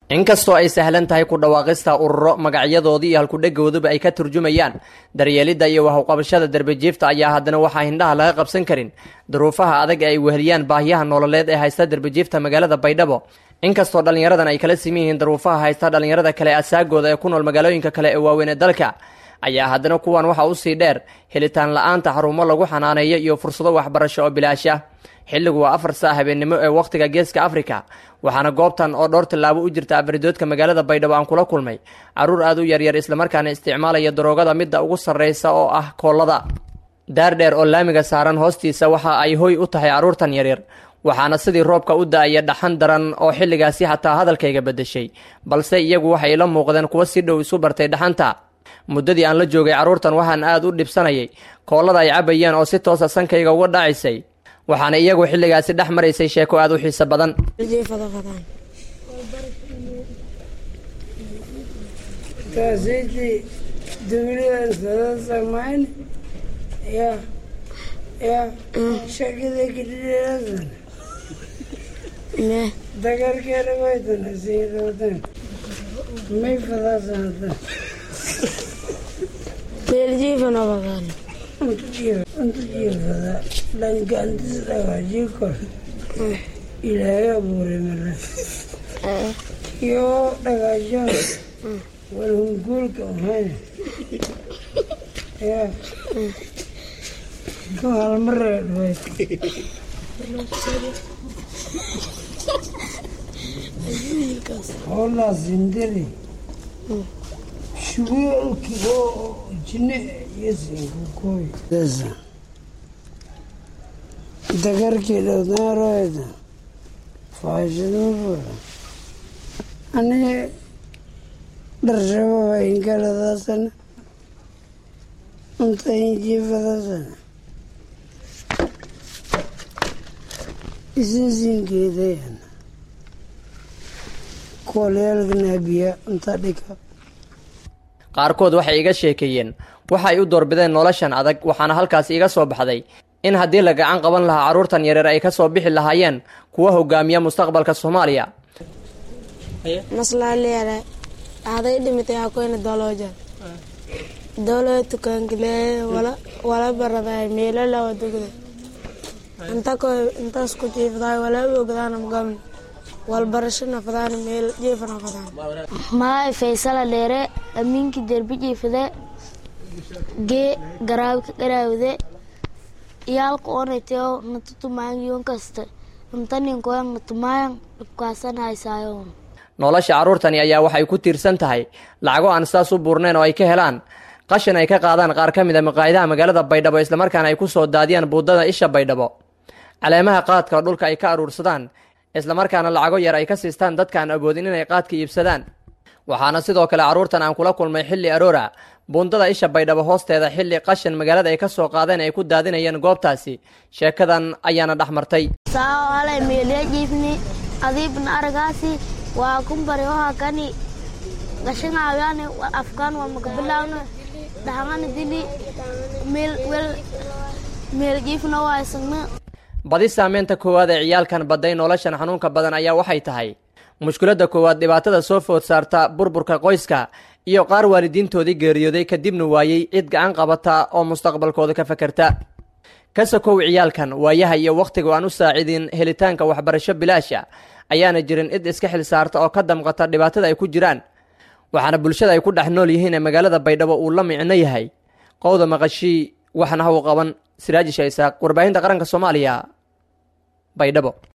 inkastoo ay sahlan tahay ku dhawaaqista ururo magacyadoodii iyo halkudhegooduba ay ka turjumayaan daryeelidda iyo wahuqabashada derbijiifta ayaa haddana waxaa hindhaha laga qabsan karin duruufaha adag ee ay weheliyaan baahiyaha nololeed ee haysta derbijiifta magaalada baydhabo inkastoo dhallinyaradan ay kala siman yihiin duruufaha haysta dhallinyarada kale asaagooda ee ku nool magaalooyinka kale ee waaweyn ee dalka ayaa haddana kuwan waxaa usii dheer helitaan la-aanta xarumo lagu xanaaneeyo iyo fursado waxbarasho oo bilaash ah xilligu waa afar saa habeennimo ee wakhtiga geeska afrika waxaana goobtan oo dhowr tallaabo u jirta afaridoodka magaalada baydhabo aan kula kulmay carruur aad u yaryar islamarkaana isticmaalaya daroogada midda ugu sarraysa oo ah koollada daardheer oo laamiga saaran hoostiisa waxa ay hoy u tahay carruurtan yaryar waxaana sidii roobka u da-aya dhaxan daran oo xilligaasi xataa hadalkayga beddeshay balse iyagu waxay ila muuqdeen kuwo si dhow isu bartay dhaxanta muddadii aan la joogay carruurtan waxaan aad u dhibsanayay koollada ay cabayeen oo si toosa sankayga uga dhacaysay waxaana iyagu xilligaasi dhex maraysay sheeko aad u xiiso badan kaasiti dawladan sada samayn ya ya shakida kidhiirasan me dagarkeeda waytana siirodan may fadaasanta meeljiifana badan untu jiifada dhangaantis dhagaajii kor ilaahay abuuray mara yoo dhagaajoon walhunguulka ahayn ya ku halmareedhway hoolaa sindiri shugeelki oo jine iyo sinkukooy dagarkii dhowdaaroyda faashadufura ani dharshababa inkaladaasana unta injiifadaasana isinsinkeedayana koolyaalkanabiya unta dhika qaarkood waxay iga sheekeeyeen waxa ay u doorbideen noloshan adag waxaana halkaas iga soo baxday in haddii la gacan qaban lahaa carruurtan yareer ay ka soo bixi lahaayeen kuwa hogaamiya mustaqbalka soomaaliya maslaaliyaale aday dhimitay hakoyna dolooja dowlada tukaankile wala wala baraday meelo lawa dugda inta ko intaas ku jiifdaay wala ogdaana magamin walbarashana fadaan meel jiifana fadaan maay faysala dheere aminki derbi jiifade gee garaabka garaawde iyaalka onayteo natutumaangiyon kasta intaninkoyan natumayan dhibkaasan haysaayo nolosha carruurtani ayaa waxay ku tiirsan tahay lacago aan sidaas u buurnayn oo ay ka helaan qashin ay ka qaadaan qaar ka mid a maqaayidaha magaalada baydhabo islamarkaana ay ku soo daadiyaan buuddada isha baydhabo caleemaha qaadka dhulka ay ka aruursadaan islamarkaana lacago yar ay ka siistaan dadkaan awoodin inay qaadka iibsadaan waxaana sidoo kale carruurtan aan kula kulmay xilli aroora buundada isha baydhabo hoosteeda xilli qashin magaalada ay ka soo qaadeen ay ku daadinayeen goobtaasi sheekadan ayaana dhex martay sao halay meelee jiifni adiibna aragaasi waa kumbari waha kani gashangaawiyaani afkaan waa makabilaawna dhahangana dili meel wel meel jiifna waa isagna badi saameynta koowaad ee ciyaalkan badday noloshan xanuunka badan ayaa waxay tahay mushkiladda koowaad dhibaatada soo food saarta burburka qoyska iyo qaar waalidiintoodii geeriyooday kadibna waayey cid gacan qabata oo mustaqbalkooda ka fakerta ka sokow ciyaalkan waayaha iyo wakhtiga aan u saacidin helitaanka waxbarasho bilaasha ayaana jirin cid iska xil saarta oo ka damqata dhibaatada ay ku jiraan waxaana bulshada ay ku dhex nool yihiin ee magaalada baydhabo uu la micno yahay qowda maqashii waxna ha u qaban siraaji shaysaaq warbaahinta qaranka soomaaliya baydhabo